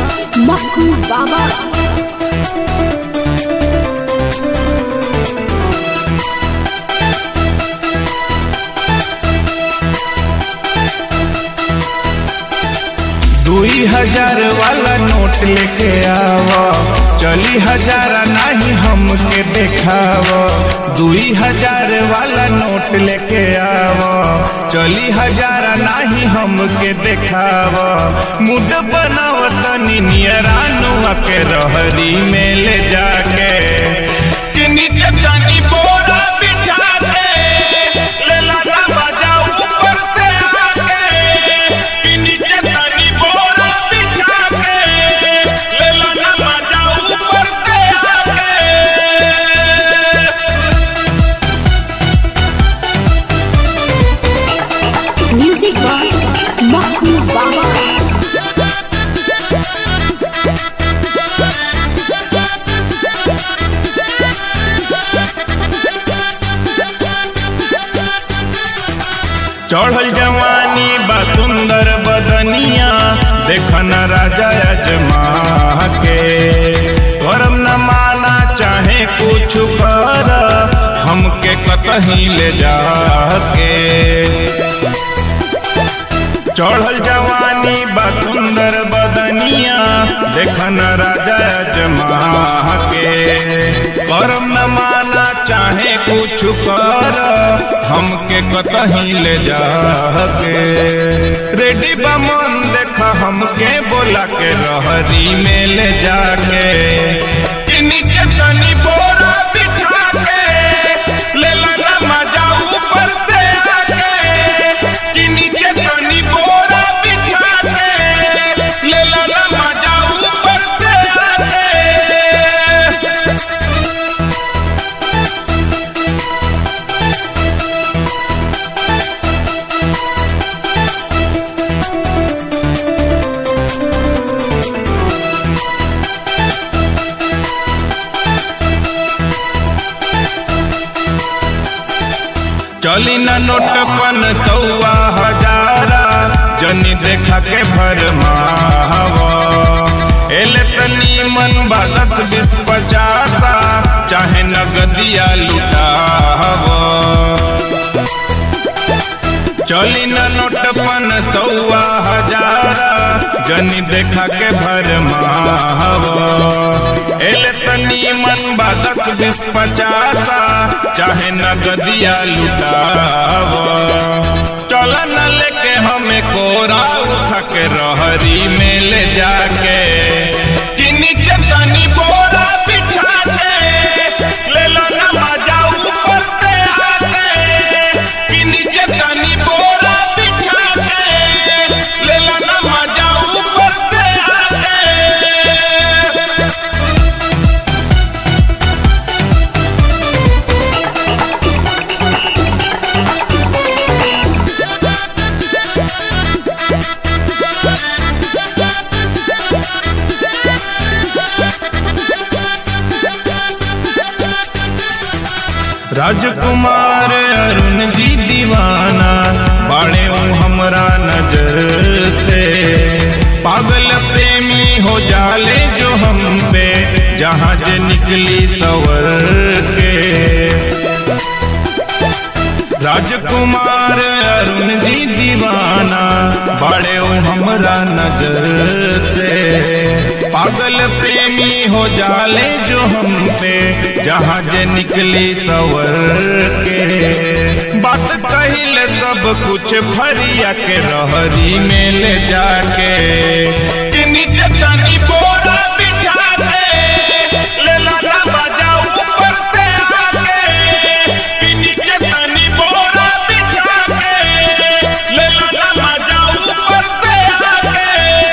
Maku Baba. दुई हजार वाला नोट लेके आव चली हजारा नहीं हमके देखाव दुई हजार वाला नोट लेके आव चली हजारा नहीं हमके देखाव मुद बनाव तनी नियरानुआ के रहरी में ले जाके कि नीचे तनी बोरा बिछा के ले लाना बजा ऊपर से आके कि नीचे तनी बोरा बिछा के ले लाना बजा ऊपर से आके Music by Maku Baba. चढ़ल जवानी बा सुंदर बदनिया देखन राजा अजमा के करम न माना चाहे कुछ कर हमके कतही ले जाके चढ़ल जवानी बा सुंदर बदनिया देखन राजा अजमा के करम न माना चाहे कुछ कर हमके कतही ले जाके रेडी बा मन देखा हमके बोला के रहरी में ले जाके कि नीचे तनी बोरा बिछा के ले लाना मजा ऊपर से आके कि नीचे तनी बोरा बिछा के ले लाना मजा ऊपर से आके चली न नोट पन सौआ हजारा जनी देखा के भर एले तनी मन बा दस बीस पचासा चाहे नगदिया लुटाव चली न नोट पन सौआ हजारा जनी देखा के भर एले तनी मन बा दस बीस पचासा चाहे नगदिया लुटाव चल न लेके हमें कोरा उठा के रहरी में ले जाके कि नीचे तनी बोरा बिछा के ले लो ना मजा ऊपर से आके कि नीचे तनी बोरा बिछा के ले लो ना मजा ऊपर से आके राजकुमार अरुण जी दीवाना बाड़े ऊ हमरा नजर से पागल प्रेमी हो जाले जो हम पे जहाज निकली सवर के राजकुमार अरुण जी दीवाना बड़े ओ हमरा नजर से पागल प्रेमी हो जाले जो हम पे जहाज निकली सवर के बात कहिल सब कुछ भरिया के रहरी में ले जाके कि नीचे तनी बोरा बिछा के ले लाना बजा ऊपर से आके कि नीचे तनी बोरा बिछा के ले लाना मजा ऊपर से आके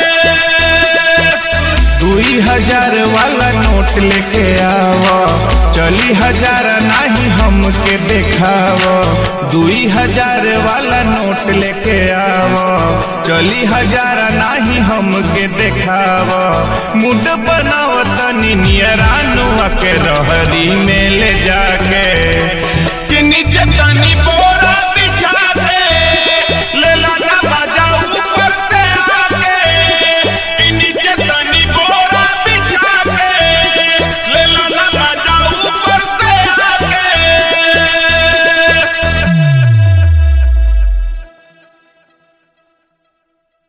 दुई हजार वाला नोट लेके आव चली हजार नहीं हमके देखाव दुई हजार वाला नोट लेके आव चली हजार नहीं हमके देखाव मुड बनाव तनी नियरानुआ के रहरी में ले जाके